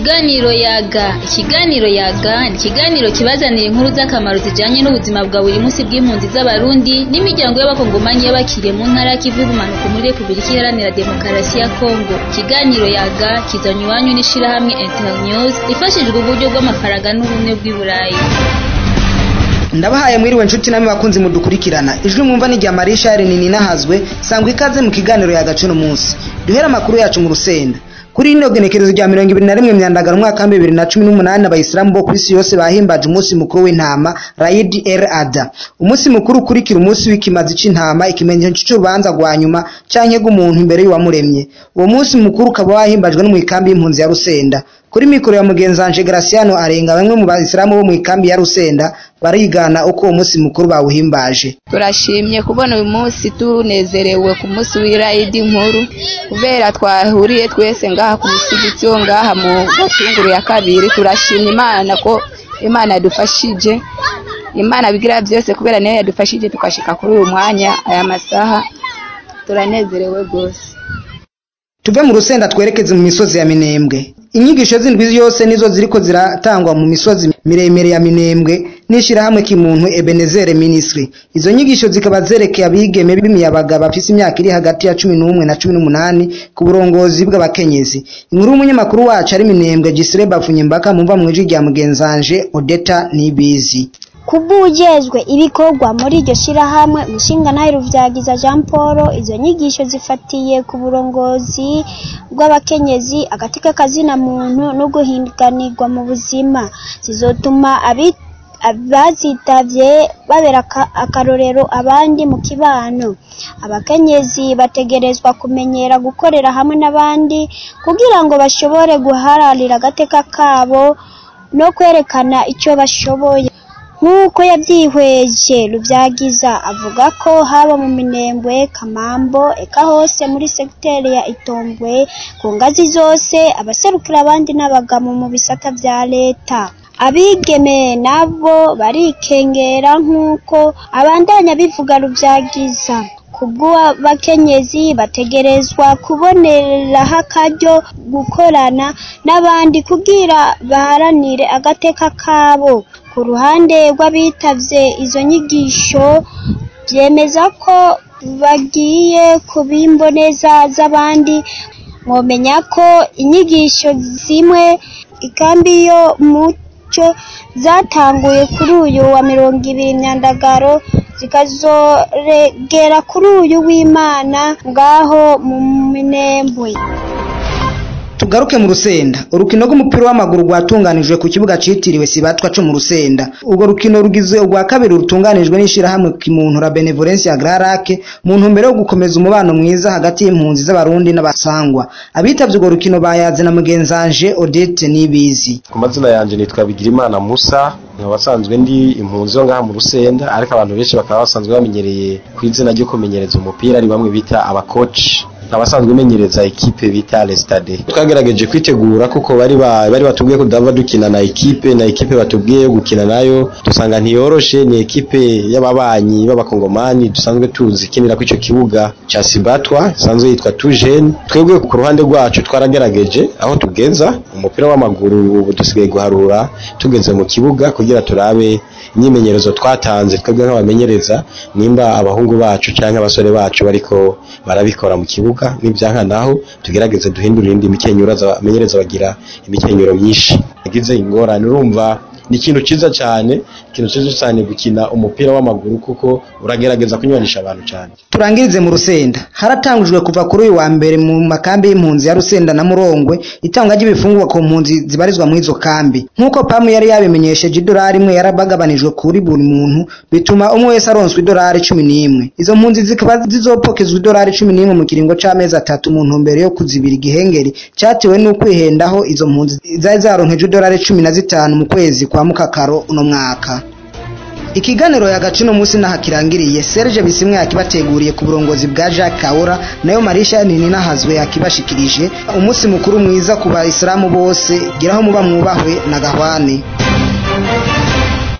Ikiganiro yaga ikiganiro yaga ni ikiganiro kibazanira inkuru z'akamaro zijanye n'ubuzima bwa buri munsi bw'impunzi z'abarundi n'imiryango y'abakongomanyi y'abakiriye mu ntara y'ikivu y'ubumanuko muri repubulika iharanira demokarasi ya kongo ikiganiro yaga kizanye iwanyu n'ishirahamwe internews ifashijwe uburyo bw'amafaranga n'ubumwe bw'i burayi ndabahaye mwiriwe nshuti namwe bakunzi mudukurikirana ijwi mwumva ni rya marisha rinini nahazwe sangwa ikaze mu kiganiro yagace no munsi duhera amakuru yacu mu rusenda kuri ino genekerezo rya mirongo ibiri na rimwe myandagano umwaka wa bibiri na cumi n'umunani abayisilamu bo ku isi yose bahimbaje umunsi mukuru w'intama rayidi el ada umunsi mukuru ukurikira umunsi w'ikimazi c'intama ikimenyetso c'urubanza rwa nyuma canke rw'umuntu imbere y'uwamuremye uwo munsi mukuru ukaba wahimbajwe no mw'ikambi y'impunzi ya rusenda kuri mikoro ya mugenzanje Graciano arenga bamwe mu bayisilamu bo mu ikambi ya Rusenda barigana uko uwo munsi mukuru bawuhimbaje turashimye kubona uyu munsi tunezerewe ku munsi w'irayidi nkuru kubera twahuriye twese ngaha ku musigiti wo ngaha mu gatunguru ya kabiri turashimye imana ko imana yadufashije imana bigira byose kubera niyo yadufashije tukashika kuri uyu mwanya aya masaha turanezerewe rwose tuve mu rusenda twerekeze mu misozi ya minembwe inyigisho z'indwi yose nizo ziriko ziratangwa mu misozi miremire ya minembwe n'ishirahamwe kimuntu Ebenezer Ministry izo nyigisho zikaba zerekeye abigeme b'imiyabaga bafise imyaka iri hagati ya cumi n'umwe na cumi n'umunani ku burongozi bw'abakenyezi inkuru y'umunyamakuru wacu ari minembwe Gisire Bavunyembaka mumva mu ijwi rya mugenzanje Odeta Nibizi kubujejwe ibikorwa muri iryo shirahamwe umushingantahe Ruvyagiza Jean Paul izo nyigisho zifatiye ku burongozi bw'abakenyezi agati k'akazina muntu no guhinganirwa mu buzima zizotuma abazitavye babera akarorero abandi mu kibano abakenyezi bategerezwa kumenyera gukorera hamwe n'abandi kugira ngo bashobore guhararira agateka kabo no kwerekana icyo bashoboye nk'uko yabyihweje rubyagiza avuga ko haba mu minembwe kamambo eka hose muri segiteri ya itombwe ku ngazi zose abaserukira abandi n'abagabo mu bisata bya leta abigeme nabo barikengera nk'uko abandanya bivuga rubyagiza kubw'abakenyezi bategerezwa kuboneraho akaryo gukorana n'abandi kugira baharanire agateka kabo ku ruhande rw'abitavye izo nyigisho byemeza ko bagiye kubimboneza z'abandi mwomenya ko inyigisho zimwe ikambi yo muco zatanguye kuri uyu wa mirongo ibiri myandagaro zikazoregera kuri uyu w'imana ngaho mu minembwe tugaruke mu rusenda urukino rw'umupira w'amaguru rwatunganijwe ku kibuga citiriwe sibatwa co mu rusenda urwo rukino rugize urwa kabiri rutunganijwe n'ishirahamwe kimuntu la benevolence ya grarake mu ntumbero yo gukomeza umubano mwiza hagati y'impunzi z'abarundi n'abasangwa abitavye urwo rukino bayaze na mugenzanje odete nibizi ku mazina yanje nitwa bigirimana musa nkaba basanzwe ndi impunzi yo ngaha mu rusenda ariko abantu benshi bakaba basanzwe bamenyereye ku izina ryo kumenyereza umupira ari bamwe bita abakoci abasanzwe umenyereza ekipe bita Restade twagerageje kwitegura kuko bari bari batubwiye ko dava dukina na ekipe na ekipe batubwiye yo gukina nayo dusanga ntiyoroshe ni ekipe y'ababanyi b'abakongomani dusanzwe tuzi ikinira kw'ico kibuga ca Sibatwa sanzwe yitwa Tujene twebwe ku ruhande rwacu twaragerageje aho tugeza umupira w'amaguru ubu dusigaye guharura tugeze mu kibuga kugira turabe imyimenyerezo twatanze twebwe nk'abamenyereza nimba abahungu bacu canke abasore bacu bariko barabikora mu kibuga n'ibyanka naho tugerageze duhindura indi mikenyero abamenyereza bagira imikenyero myinshi yagize ingorane urumva ni ikintu ciza cyane ikintu ciza cyane gukina umupira w'amaguru kuko uragerageza kunywanisha abantu cyane turangirize mu rusenda haratangujwe kuva kuri uyu wa mbere mu makambi y'impunzi ya rusenda na murongwe itangwa ry'ibifungurwa ku mpunzi zibarizwa muri izo kambi nk'uko pamu yari yabimenyesheje idolari imwe yarabagabanijwe kuri buri muntu bituma umwe wese aronswa idolari cumi n'imwe izo mpunzi zikaba zizopokezwa idolari cumi n'imwe mu kiringo c'amezi atatu mu ntumbero yo kuzibira igihengeri cyatewe n'ukwihendaho izo mpunzi zari zaronkeje idolari cumi na zitanu mu kwezi kwa mukakaro uno mwaka ikiganiro yagace uno munsi naho kirangiriye Serge Bisimwe yakibateguriye ku burongozi bwa Jacques Kaura nayo Marisha Nini nahazwe yakibashikirije umunsi mukuru mwiza ku bayisilamu bose giraho muba mwubahwe na gahwane